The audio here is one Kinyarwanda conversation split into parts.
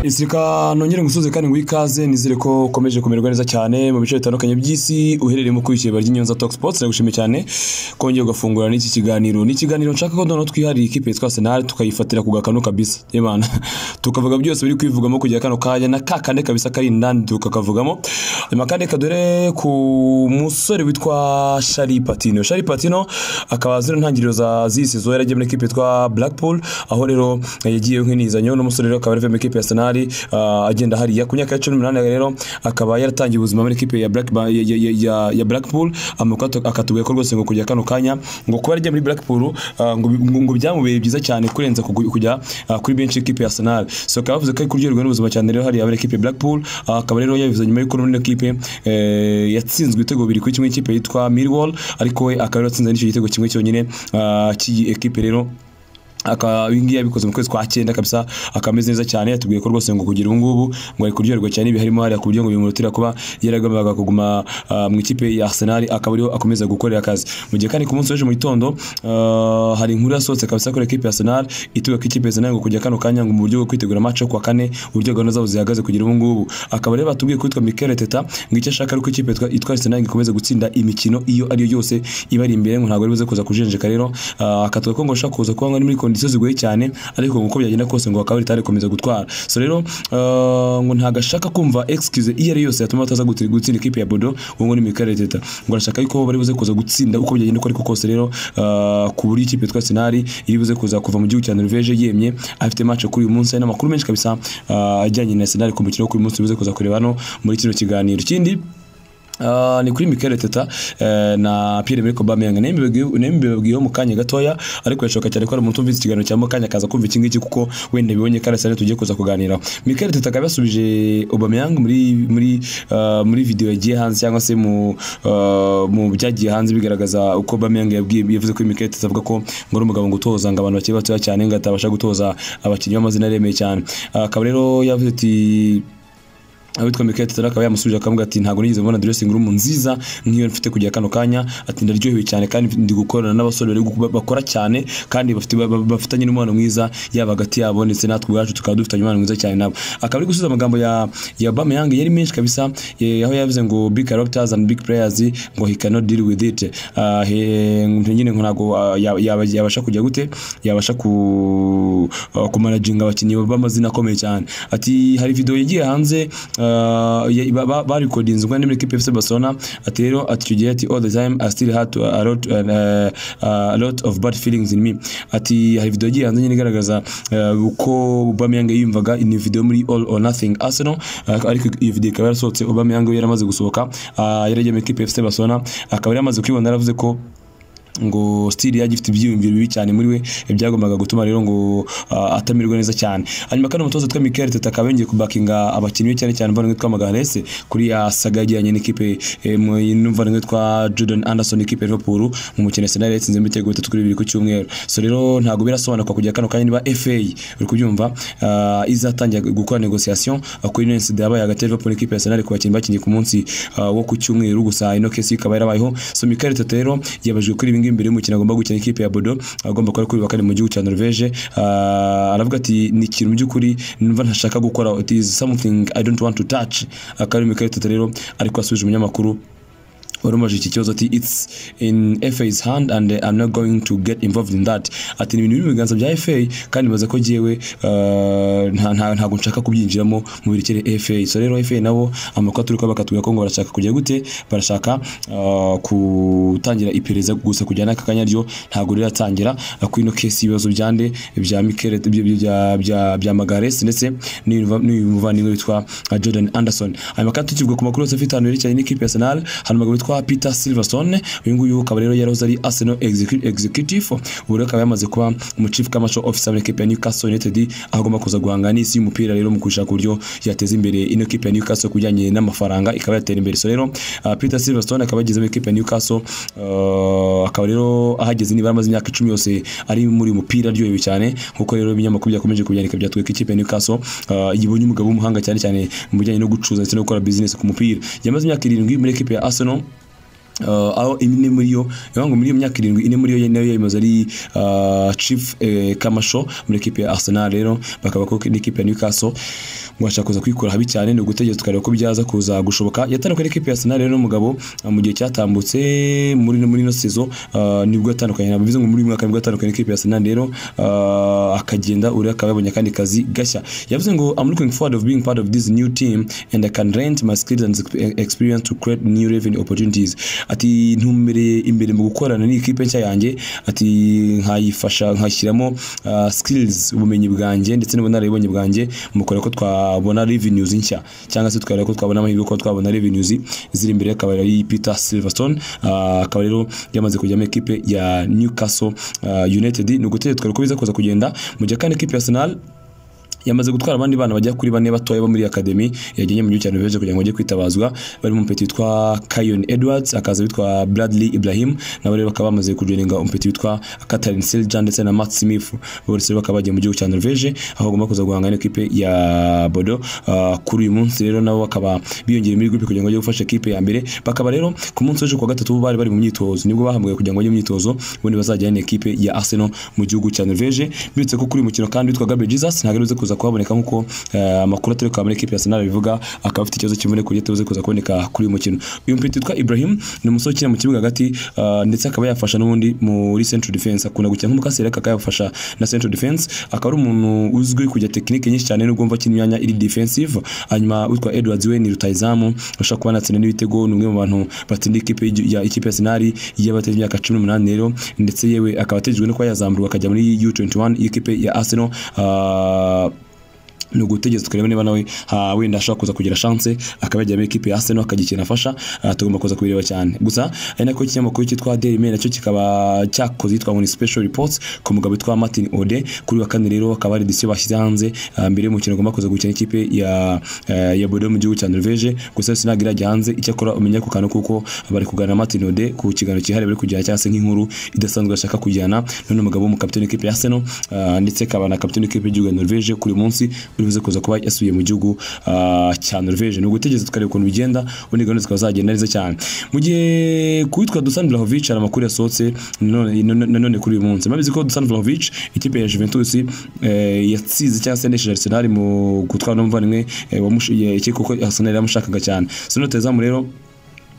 Izirika nongere ngusuze kandi nguhe ikaze nizere ko ukomeje kumererwa neza cyane mu bice bitandukanye by'isi uherereye mu kwikeba ry'Inyanza Talk Sports ndagushimiye cyane kongera ugafungura n'iki kiganiro ni ikiganiro nshaka ko noneho twihariye ikipe yitwa Arsenal tukayifatira ku gakanu kabisa Imana tukavuga byose biri kwivugamo kujya kano kanya na kakande kabisa kari indani tukakavugamo hanyuma kandi reka dore ku musore witwa Shari Patino Shari Patino akaba zero ntangiriro za z'iyi season yaragiye muri ikipe yitwa Blackpool aho rero yagiye nk'inizanyo uno musore rero akaba yaravuye muri ikipe ya Arsenal ah, agenda hariya ku myaka ya cumi n'umunani rero akaba yaratangiye ubuzima muri ikipe ya Black ya, ya, ya, ya, ya Blackpool amakuru atu- akatubwira ko rwose ngo kujya kano kanya ngo kuba yaragiye muri Blackpool ah, ngo ngo- ngo byamubereye byiza cyane kurenza kugu- kujya ah, kuri benshi ikipe ya Arsenal so akaba yavuze ko kuryoherwa n'ubuzima cyane rero hariya muri ikipe ya Blackpool ah, akaba rero yabivuze nyuma y'uko n'indi kipe eh, yatsinzwe ibitego bibiri kuri kimwe ikipe yitwa Millwall ariko we akaba yaratsinze n'icyo gitego kimwe cyonyine ah, cy'iyi ekipe rero aka ibingibi yabikoze mu kwezi kwa cyenda kabisa akameze neza cyane yatubwiye ko rwose ngo kugira ubu ngubu ngo ari kuryoherwa cyane ibi harimo hariya ku buryo ngo bimurutira kuba yaragombaga kuguma ah, mu ikipe ya Arsenal akaba ariho akomeza gukorera akazi mu gihe kandi ku munsi w'ejo mu gitondo ah, hari inkuru yasohotse kabisa kuri ikipe ya Arsenal ituga ko ikipe ya Arsenal ngo kujya kano kanya ngo mu buryo bwo kwitegura match yo ku wa kane uburyo gahunda zabo zihagaze kugira ubu ngubu akaba rero batubwiye ko yitwa Mikel Arteta ngo icyo ashaka ari uko ikipe yitwa- yitwa Arsenal ikomeza gutsinda imikino iyo ari yo yose ibari imbere ngo ntabwo ari buze kuza kujenjeka rero ah, akatuga ko ngo ashaka kuza kuba ngo ari muri kondisiyo zigoye cyane ariko ngo uko byagenda kose ngo bakaba bitari komeza gutwara so rero ah, ngo ntabwo ashaka kumva excuse iyo ari yo yose yatuma bataza guti- gutsinda ikipe ya Bodo ubu ngo ni Mikel Arteta ngo arashaka yuko bari buze kuza gutsinda uko byagenda uko ariko kose rero ah, ku buryo ikipe yitwa Arsenal iri buze kuza kuva mu gihugu cya Norvège yemye afite match kuri uyu munsi hari n'amakuru menshi kabisa ah, ajyanye na Arsenal ku mukino wo kuri uyu munsi bize kuza kureba hano muri kino kiganiro ikindi Uh, ni kuri Mikel Arteta uh, na Pierre Emerick Aubameyang nembibabwiyeho mu kanya gatoya ariko yashoka cyane ko ari umuntu umvise ikiganiro cya mukanya akaza kumva iki ngiki kuko wenda bibonye ko arasane tugiye kuza kuganiraho Mikel Arteta akaba yasubije Aubameyang muri muri uh, muri video yagiye hanze cyangwa se mu uh, mu byagiye hanze bigaragaza uko Aubameyang yabwiye yavuze ko Mikel Arteta avuga ko ngo ari umugabo ngo utoza ngo abantu bakiri batoya cyane ngo atabasha gutoza abakinnyi b'amazina aremeye cyane Ah, akaba rero yavuze ati abitwa Mikel Arteta akaba yamusubije akamubwira ati ntabwo nigeze mbona dressing room nziza nk'iyo mfite kujya kano kanya ati ndaryohewe cyane kandi ndi gukorana n'abasore bari guku- bakora cyane kandi bafite ba- ba- bafitanye n'umubano mwiza yaba hagati yabo ndetse natwe ubwacu tukaba dufitanye umubano mwiza cyane nabo akaba ari gusubiza amagambo ya ya Aubameyang yari menshi kabisa eh, aho yavuze ngo big characters and big players ngo he cannot deal with it Ah, he- nyine ngo ntabwo ah, ya- yaba- yabasha kujya gute yabasha ku ah, kumanajinga abakinnyi b'amazina akomeye cyane ati hari video yagiye hanze ah, ya- ba- ba- barikodinzwe n'imwe kipe FC Barcelona ati rero ati icyo gihe ati all the time I still had to- a lot uh, a lot of bad feelings in me ati hari video yagiye hanze nyine igaragaza ah, uko Aubameyang yiyumvaga ni video muri all or nothing Arsenal ah, ariko iyo video ikaba yarasohotse Aubameyang yari yaramaze gusohoka ah, yari agiye muri kipe FC Barcelona akaba yari amaze kwibona yaravuze ko ngo stili yagifite ibyiyumviro bibi cyane muri we byagombaga gutuma rero ngo ah, atamererwa neza cyane hanyuma kandi umutoza twa Mikel Arteta akaba yongeye kubakinga abakinnyi be cyane cyane mvana twa Magalhaes kuri ya saga yajyanye n'ikipe eh, mu mvana twa Jordan Anderson ikipe ya Liverpool mu mukino Arsenal yatsinze ibitego bitatu kuri bibiri ku cyumweru so rero ntabwo birasobanuka kujya kano kanya niba FA uri kubyumva ah, izatangira gukora negotiation ah, kuri none sida yabaye hagati ya Liverpool n'ikipe ya Arsenal ku bakinnyi bakinnye ku munsi ah, wo ku cyumweru gusa ino case ikaba yarabayeho so Mikel Arteta rero yabajijwe kuri ibi ngibi mbere y'umukino agomba gukina ikipe ya Bodo agomba kuba ari kuri uyu wa kane mu gihugu cya Norvège Ah, aravuga ati ni ikintu mu by'ukuri numva ntashaka gukora it is something I don't want to touch akaba ari Mikel Arteta rero ariko asubije umunyamakuru wari umaze iki kibazo ati it's in FA's hand and uh, I'm not going to get involved in that ati ni ibintu biri mu biganza bya FA kandi mbaza ko jyewe uh, nta- nta- ntabwo nshaka kubyinjiramo mu birekere FA so rero FA nabo amakuru turi kuba bakatubwira ko ngo barashaka kujya gute barashaka uh, gutangira iperereza gusa kujyana n'aka kanya ryo ntabwo riratangira uh, kuri ino case y'ibibazo bya nde bya Mikel bya- bya- bya- bya Magalhaes ndetse n'uyu n'uyu muvandimwe witwa uh, Jordan Anderson hanyuma kandi tukivuga ku makuru yose afite hano yerekeranye n'ikipe ya Arsenal hari umugabo witwa Peter Silverstone uyu nguyu akaba rero yarahoze ari Arsenal execu- executive ubu rero akaba yamaze kuba mu chief commercial officer muri ikipe ya Newcastle United aho agomba kuza guhangana n'isi y'umupira rero mu gushaka uburyo yateza imbere ino kipe ya Newcastle kujyanye n'amafaranga ikaba yatera imbere so rero uh, Peter Silverstone akaba yageze muri ikipe ya Newcastle uh, akaba rero ahageze niba amaze imyaka icumi yose ari muri uyu mupira aryohewe cyane nkuko rero ibinyamakuru byakomeje kubyandika byatwereka ikipe ya Newcastle uh, yibonye umugabo w'umuhanga cyane cyane mu bijyanye no gucuruza ndetse no gukora business ku mupira yamaze imyaka irindwi muri ikipe ya Arsenal Uh, aho ine muri yo niyo ngo muri iyo myaka irindwi ine muri yo nayo yamaze ari uh, Chief eh, Kamasho muri ekipe ya Arsenal rero bakaba ko n'ikipe ya Newcastle ngo ashaka kuza kwikura habi cyane ni ugutegereza tukareba ko byaza kuza gushoboka yatandukanye n'ikipe ya Arsenal rero n'umugabo uh, mu gihe cyatambutse muri muri ino season uh, nibwo yatandukanye ntabwo bivuze ngo muri uyu mwaka nibwo yatandukanye n'ikipe ya Arsenal rero uh, akagenda uri akaba yabonye akandi kazi gashya yavuze ngo I'm looking forward of being part of this new team and I can rent my skills and ex- experience to create new revenue opportunities ati ntumbereye imbere mu gukorana n'ikipe nshya yanjye ati nkayifasha nkashyiramo uh, skills ubumenyi bwanjye ndetse n'ubunararibonye bwanjye mukora ko twabona revenues nshya cyangwa se tukareba ko twabona amahirwe ko twabona revenues ziri imbere y'akabari ari Peter Silverstone uh, akaba rero yamaze kujyamo ekipe ya Newcastle uh, United ni ugutegereza tukareba ko biza kuza kugenda mu gihe kandi ekipe ya Arsenal yamaze gutwara abandi bana bagera kuri bane batoya bo muri akademi yagennye mu gihugu cya Norvege kugira ngo bajye kwitabazwa barimo umupeti witwa Kayon Edwards akaza witwa Bradley Ibrahim nabo rero bakaba bamaze kujoninga umupeti witwa Katarin Seljan ndetse na Matt Smith bose rero bakaba bagiye mu gihugu cya Norvege aho bagomba kuza guhangana n'ikipe ya Bodo Ah, kuri uyu munsi rero nabo bakaba biyongera muri groupe kugira ngo bajye gufasha ekipe ya mbere bakaba rero ku munsi w'ejo ku wa gatatu bo bari bari mu myitozo nibwo bahambwaga kugira ngo bajye mu myitozo ubundi bazajyane ekipe ya Arsenal mu gihugu cya Norvege birutse ko kuri uyu mukino kandi witwa Gabriel Jesus ntabwo aribuze kuza kuhaboneka nk'uko eh, amakuru atari kuba muri ekipe ya Arsenal bivuga akaba afite ikibazo cy'imvune ku buryo atabuze kuza kuboneka kuri uyu mukino uyu mpiti witwa Ibrahim ni umusore ukina mu kibuga hagati ah, ndetse akaba yafasha n'ubundi muri central defense akunda gukina nk'umukasira ariko akaba yafasha na central defense akaba ari umuntu uzwi kujya tekinike nyinshi cyane nubwo mva akina imyanya iri defensive hanyuma witwa Edwards we ni rutayizamu ushobora kuba anatsinda n'ibitego ni umwe mu bantu batsinda ikipe y'igi- ya ikipe ya Arsenal y'abatari imyaka 18 rero ndetse yewe akaba ategejwe no kuba yazamurwa akajya muri U21 y'ikipe ya Arsenal ah, ni ugutegereza tukareba niba nawe ha, wenda ashobora kuza kugira chance akaba yagiye muri ekipe ya Arsenal akagira ikintu afasha ah, tugomba kuza kubireba cyane gusa ari nako ikinyamakuru cyitwa Daily Mail nacyo kikaba cyakoze yitwa ngo ni special reports ku mugabo witwa Martin Ode kuri wa kane rero akaba ari edisiyo bashyize hanze ah, mbere y'umukino ugomba kuza gukina ikipe ya eh, ya Bordeaux mu gihugu cya Norvege gusa yose ntabwo irajya hanze icyakora umenya ku kantu kuko bari kuganira na Martin Ode ku kiganiro cyihariye bari kujyana cyangwa se nk'inkuru idasanzwe bashaka kujyana none umugabo w'umukapiteni w'ikipe ya Arsenal ah, ndetse akaba na kapiteni w'ikipe y'igihugu ya Norvege kuri uyu munsi uri buze kuza kuba yasubiye mu gihugu ah, cya Norvege ni ugutegereza tukareba ukuntu bigenda ubundi gahunda zikaba zagenda neza cyane mu gihe ku witwa Dusan Vlahovic hari amakuru yasohotse nanone- nanone kuri uyu munsi murabizi ko Dusan Vlahovic ikipe ya Juventus eh, yatsinze cyangwa se yanesheje Arsenal mu gutwara n'umuvandimwe eh, wamush- ye- iki kuko Arsenal yamushakaga cyane Sino Tezamu rero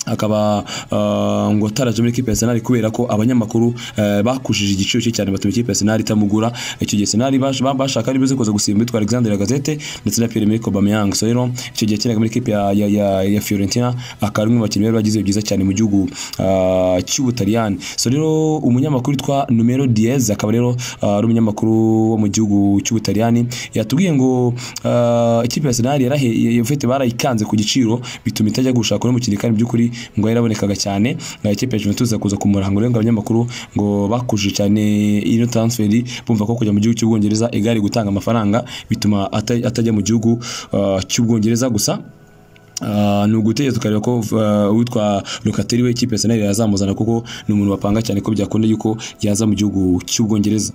akaba ah, ngo ataraje muri ekipe ya Arsenal kubera ko abanyamakuru eh, bakujije igiciro cye cyane batuma ikipe ya Arsenal itamugura icyo gihe Arsenal bash- ba- bashaka ari buze kuza gusimba witwa Alexander Lacazette ndetse na Pierre-Emerick Aubameyang so rero icyo gihe yakinaga muri ekipe ya, ya, ya, ya Fiorentina akaba ari umwe mu bakinnyi bari bagize byiza cyane mu gihugu ah, cy'Ubutaliyani so rero umunyamakuru witwa Numero Diez akaba rero ah, ari umunyamakuru wo mu gihugu cy'Ubutaliyani yatubwiye ngo ah, ikipe ya Arsenal yarahe- yafite barayikanze ku giciro bituma itajya gushaka uno mukinnyi kandi by'ukuri ngo yarabonekaga cyane nka ikipe ya Juventus iza kuza kumurango rero ngo abanyamakuru ngo bakuje cyane ino transfer bumva ko kujya mu gihugu cy'Ubwongereza igari gutanga amafaranga bituma ata- atajya mu gihugu ah, cy'Ubwongereza gusa Uh, ni ugutegereza tukareba ko uh, uwitwa Locatelli we ikipe ya Arsenal yazamuzana kuko ni umuntu bapanga cyane ko byakunda yuko yaza mu gihugu cy'Ubwongereza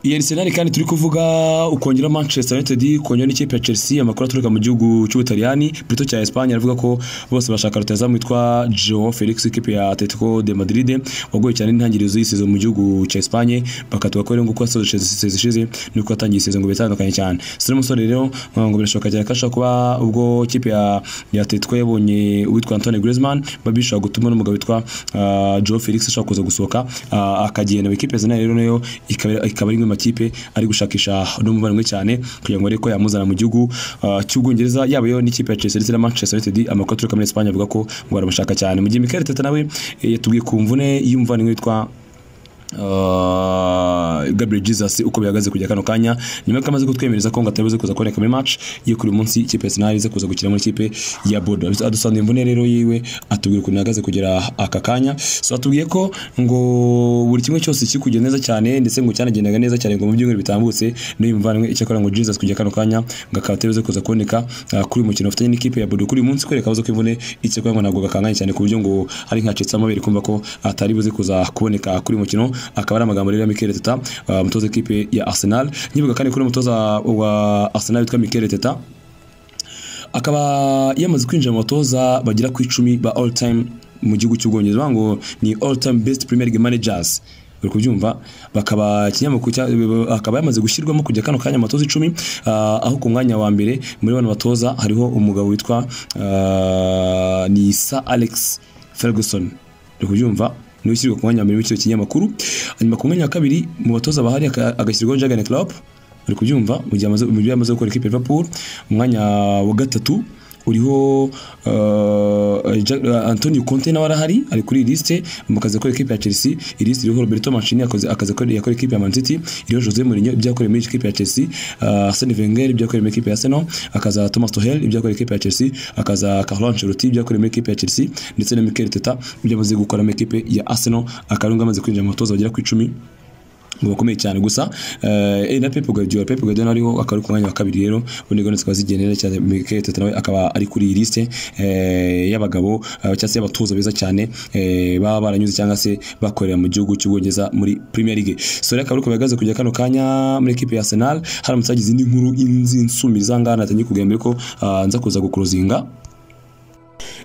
iyi Arsenal kandi turi kuvuga ukongera Manchester United ukongera n'ikipe ya Chelsea amakuru aturuka mu gihugu cy'Ubutaliyani plutôt cya Espagne aravuga ko bose bashaka rutazamu witwa Joao Felix ikipe ya Atletico de Madrid wagoye cyane n'intangiriro z'iyi season mu gihugu cya Espagne bakatuga ko rero nguko yasoje season ishize nuko yatangiye season ngo bitandukanye cyane so rero umusore rero uh, ngo birashoboka cyane ko ashobora kuba ubwo ikipe ya ya Atletico yabonye uwitwa Antoine Griezmann babishaka gutuma n'umugabo witwa uh, Joao Felix ashobora kuza gusohoka uh, akagenda mu ikipe ya Arsenal rero nayo ikaba ikaba ari imwe mu makipe ari gushakisha n'umuvandimwe cyane kugira ngo ariko yamuzana mu gihugu uh, cy'Ubwongereza yaba yo n'ikipe ya Chelsea ndetse na Manchester United amakuru aturuka muri Espagne avuga ko ngo baramushaka cyane mu gihe Mikel Arteta nawe eh, yatubwiye ku mvune y'umuvandimwe witwa Uh, Gabriel Jesus uko bihagaze kujya kano kanya nyuma ko amaze kutwemereza ko ngo atari buze kuza kuboneka muri match yo kuri uyu munsi ikipe ya Arsenal iza kuza gukina muri ikipe ya Bodo adusanze imvune rero yiwe atubwira ukuntu ihagaze kugera aka kanya so atubwiye ko ngo buri kimwe cyose kiri kugenda neza cyane ndetse ngo cyanagendaga neza cyane ngo mu byumweru bitambutse n'uyu muvandimwe icyakora ngo Jesus kujya kano kanya ngo akaba atari buze kuza kuboneka uh, kuri uyu mukino bafitanye n'ikipe ya Bodo kuri uyu munsi kwereka abazo kw'imvune icyakora ngo ntabwo gakanganye cyane ku buryo ngo ari nkacitse amabere kumva ko atari buze kuza kuboneka kuri uyu mukino akaba ari amagambo rero ya Mikel Arteta uh, umutoza w'ikipe ya Arsenal nyibuka kandi kuri umutoza wa Arsenal witwa Mikel Arteta akaba yamaze kwinjira mu batoza bagera ku icumi ba all time mu gihugu cy'ubwongereza bavuga ngo ni all time best premier league managers uri kubyumva bakaba ikinyamakuru cya- akaba yamaze gushyirwamo kujya kano kanya amatoza icumi ah, aho ku mwanya wa mbere muri bano batoza hariho umugabo witwa ah, ni Sir Alex Ferguson uri kubyumva niwe ushyirwa ku mwanya wa mbere w'icyo kinyamakuru hanyuma ku mwanya wa kabiri mu batoza bahari aka- agashyirwaho Jurgen Klopp uri kubyumva mu gihe amaze- mu gihe yamaze gukora ikipe ya Liverpool umwanya wa gatatu uriho uh, Ja- uh, Antonio Conte nawe arahari ari kuri iyi lisite mu kazi akora ikipe ya Chelsea iyi lisite iriho Roberto Mancini akazi akazi akora yakora ikipe ya Man City iriho Jose Mourinho ibyo yakoreye muri iyi kipe ya Chelsea uh, Arsene Wenger ibyo yakoreye muri ikipe ya Arsenal akaza Thomas Tuchel ibyo yakoreye ikipe ya Chelsea akaza Carlo Ancelotti ibyo yakoreye muri ikipe ya Chelsea ndetse na Mikel Arteta ibyo amaze gukora muri ikipe ya Arsenal akarunga amaze kwinjira mu batoza bagera ku icumi ngo bakomeye cyane gusa eh, eh, na Pep Guardiola Pep Guardiola ariho akaba ari ku mwanya wa kabiri rero ubundi gone zikaba zigendera cyane Mikel Arteta nawe akaba ari kuri iyi liste eh, y'abagabo eh, cyangwa se y'abatoza beza cyane eh, baba baranyuze cyangwa se bakorera mu gihugu cy'ubwongereza muri Premier League so rero akaba ari uko bihagaze kujya kano kanya muri ekipe ya Arsenal haramutse hagize indi nkuru inzi insumi zangana natangiye kugambira ko ah, nza kuza gukuruzinga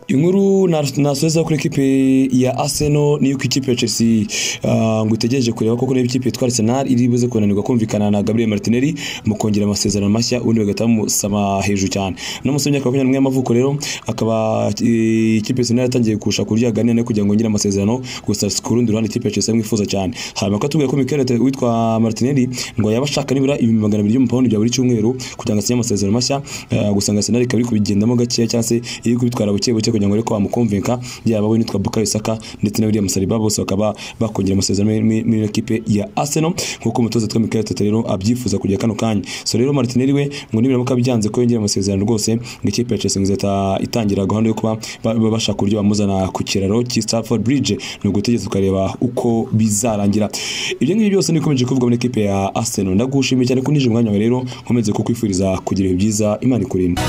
inkuru nasoza kuri ekipe ya Arsenal niyo ku ikipe ya Chelsea ah, ngo itegereje kureba koko niba ikipe yitwa Arsenal iri buze kunanirwa kumvikana na Gabriel Martinelli mu kongera amasezerano mashya ubundi bagahita bamusaba hejuru cyane no musomye akaba makumyabiri y'amavuko rero akaba eh, ikipe ya Arsenal yatangiye gushaka uburyo yaganira nayo kugira ngo yongere amasezerano gusa ku rundi ruhande ikipe ya Chelsea imwifuza cyane hanyuma ko atubwiye ko Mikel Arteta witwa Martinelli ngo yaba ashaka nibura ibihumbi magana abiri by'amapawundi bya buri cyumweru kugira ngo asinye amasezerano mashya eh, gusa ngo Arsenal ikaba iri kubigendamo gakeya cyangwa se iri kubitwara buke buke kugira ngo ariko bamukomvinka yaba we nitwa Bukayo Saka ndetse na William Saliba bose bakaba bakongera amasezerano muri- muri muri ekipe ya Arsenal nk'uko umutoza witwa Mikel Arteta rero abyifuza kujya kano kanya so rero Martinelli we ngo nibiramuka byanze ko yongera amasezerano rwose ngo ikipe ya Chelsea ngo izahita itangira gahunda yo kuba ba- ba- bashaka uburyo bamuzana ku kiraro cy'i Stamford Bridge ni ugutegereza ukareba uko bizarangira ibyo ngibyo byose nibikomeje kuvugwa muri ekipe ya Arsenal ndagushimiye cyane ko unije umwanya wawe rero nkomeze kukwifuriza kugira ibihe byiza Imana ikurinde